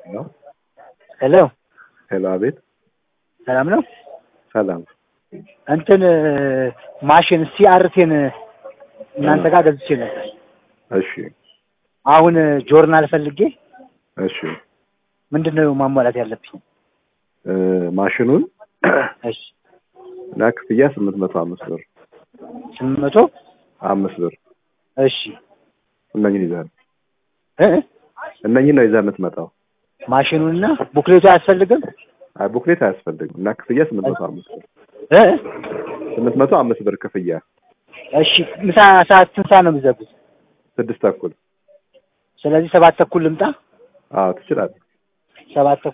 ነው። ሄሎ ሄሎ፣ አቤት። ሰላም ነው። ሰላም። እንትን ማሽን ሲአርቴን እናንተ ጋር ገዝቼ ነበር። እሺ፣ አሁን ጆርናል ፈልጌ እሺ። ምንድን ነው ማሟላት ያለብኝ? እ ማሽኑን እሺ እና ክፍያ ስምንት መቶ አምስት ብር ስምንት መቶ አምስት ብር እሺ እነኝን ይዘህ እ እነኝን ነው ይዘህ የምትመጣው። ማሽኑንና ቡክሌቱ አያስፈልግም? አይ ቡክሌት አያስፈልግም። እና ክፍያ ስምንት መቶ አምስት ብር እ ስምንት መቶ አምስት ብር ክፍያ እሺ ምሳ ሰዓት ስንት ሰዓት ነው የሚዘጉት? ስድስት ተኩል ስለዚህ ሰባት ተኩል ልምጣ። አዎ ትችላለህ። ሰባት